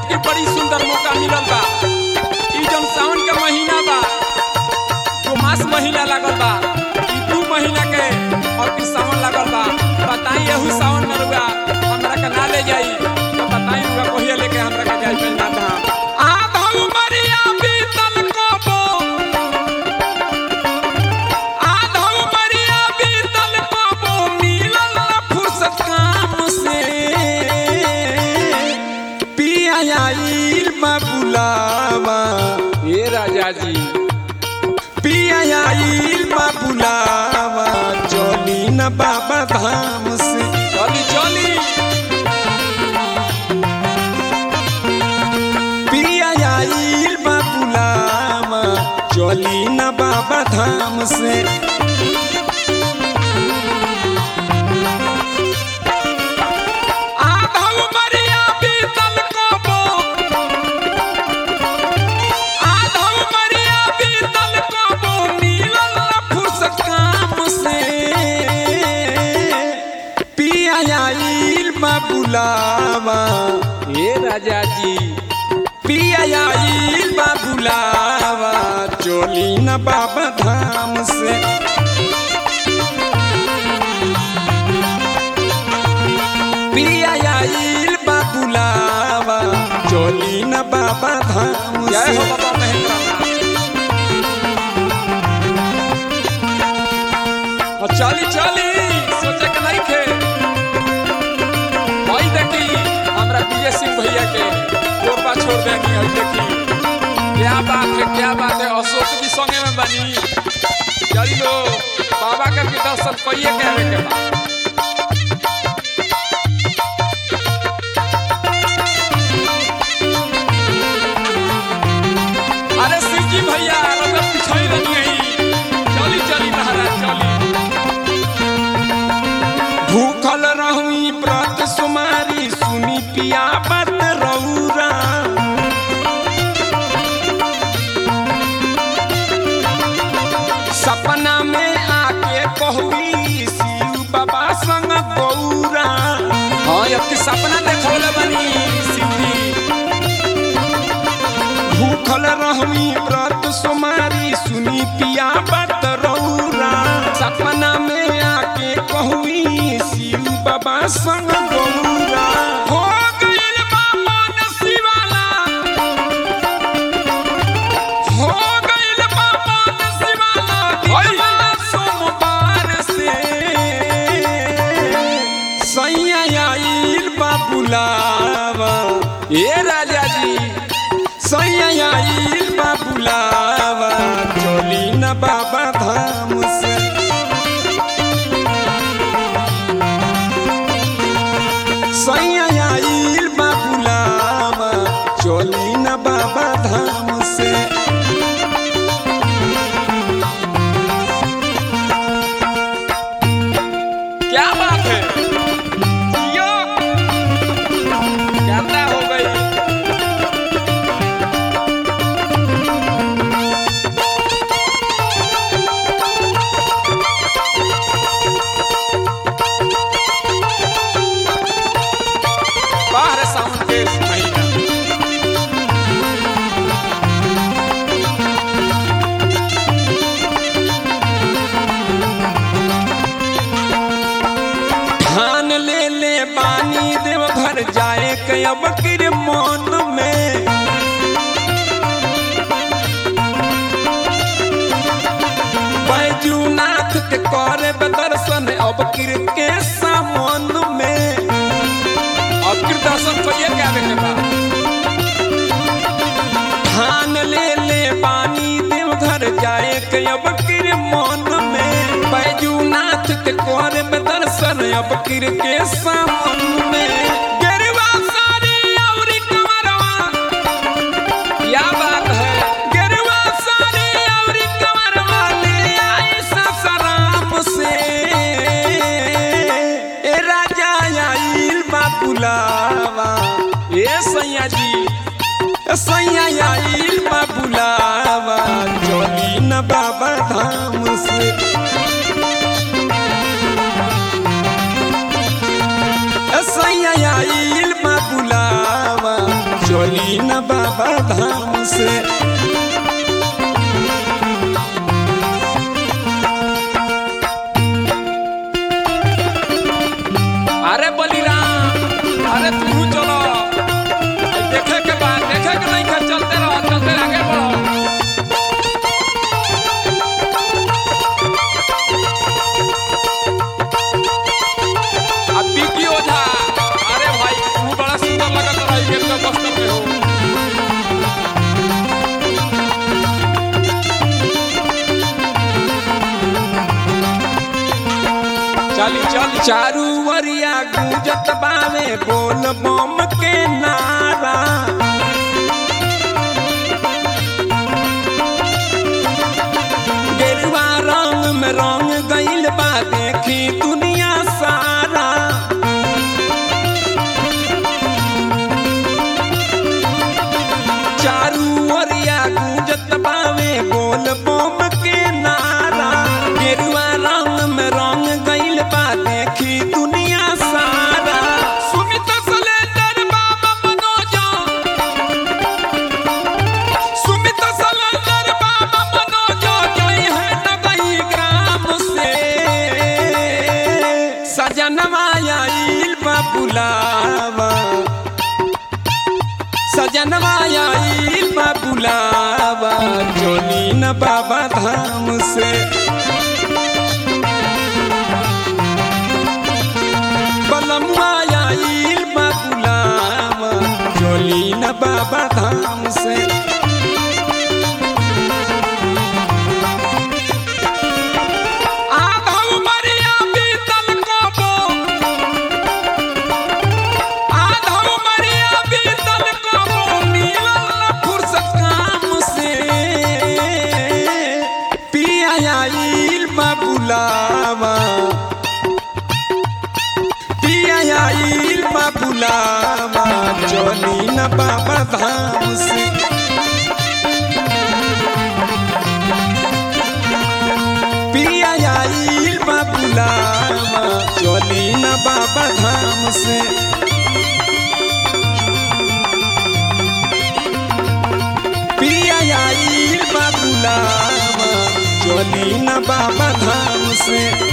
अब की बड़ी सुंदर मौका मिलल बा ई जौन सावन के महीना बा जो मास महीना लागल बा ई दू महीना के और की सावन लागल बा बताई एहू सावन में रुआ हमरा के ना ले जाई तो बताई रुआ कहिया लेके हमरा के जाई पहना धाम आधा उमरिया बीतल कबो आधा उमरिया बीतल कबो मिलल ना फुर्सत काम से पिया आइल बा बुलावा ए राजा जी पिया आइल बा बुलावा चली न बाबा धाम से चली चली पिया आइल बा बुलावा चली न बाबा धाम से आधा उमरिया बीतल कबो आधा उमरिया बीतल कबो मिलल ना फुर्सत काम से पिया आइल बा बुलावा ए राजा जी पिया आइल बा बुलावा चोली न बाबा धाम से पिया आइल बा बुलावा चोली न बाबा धाम से हो बाबा चली चली सोचे के नहीं खे भाई देखी हमरा बीए सिंह भैया के गोरबा छोड़ देनी है देखी क्या बात है क्या बात है अशोक भी संगे में बनी चली लो बाबा के भी दर्शन करिए के आवे के बाद अरे सिंह जी भैया रउआ पिछड़ी रही है चली चली महाराज चली भूखल रहुई व्रत सुमारी सुनी पिया बत रौरा सपना में आके कहली शिव बाबा संग गौरा हाँ अब की सपना देखौले बनी शिव जी भूखल रहमी व्रत सोमारी सुनी पिया बत रौरा सपना में आके कहुई शिव बाबा संग गौरा हो गइल बा मन शिवाला हो गइल बा मन शिवाला दिलवा सोमवार से सैया आइल बा बुलावा ए राजा जी सैया आइल बा बुलावा चली न बाबा धाम से सैया आइल बा बुलावा चली न बाबा धाम से क्या बात है यो गर्दा हो गई बाहर सावन के महीना ठान ले ले बानी देव घर जाए के अब किर मन में बैजूनाथ के करे दर्शन अब किर के सामन में अब किर दर्शन करिए के आवे के बाद ठान ले ले बानी देव घर जाए के अब किर मन में बैजूनाथ के करे में दर्शन अब किर के सामन में गेरुआ साड़ी औरी कमरवा क्या बात है गेरुआ साड़ी औरी कमरवा ले आई ससराम से ए राजा आइल बा बुलावा ए सैया जी ए सैया आइल बा बुलावा चली न बाबा धाम से सैया आइल बा बुलावा चली न बाबा धाम से अरे बलिराम अरे तू चलो देखे के बाद देखे के नहीं कर चलते रहो चलते आगे बढ़ो अब बिकी ओझा अरे भाई तू बड़ा सुंदर लगत रही के तो बस्तर में हो चली चल चारू वरिया गूंजत बावे बोल बम के नारा गेरुआ रंग में रंग गइल बा देखी दुनिया सारा चारू ओरिया गूंजत बावे बोल बम के नारा गेरुआ रंग में रंग गइल बा देखी दुनिया सारा सुमित सलेंडर बाबा मनोजा सुमित सलेंडर बाबा मनोजा गई है नगई ग्राम से सजनवा आइल बा बुलावा सजनवा आइल बा बुलावा चली न बाबा धाम से बलमुआ आइल बा बुलावा चली न बाबा धाम से आधव मरिया बीतल कोबो आधव मरिया बीतल कोबो मिलल फुर्सत काम से पिया आइल बा बुलावा पिया आइल बा बुलावा चली न बाबा धाम से पिया आइल बा बुलावा चली न बाबा धाम से पिया आइल बा बुलावा चली न बाबा धाम से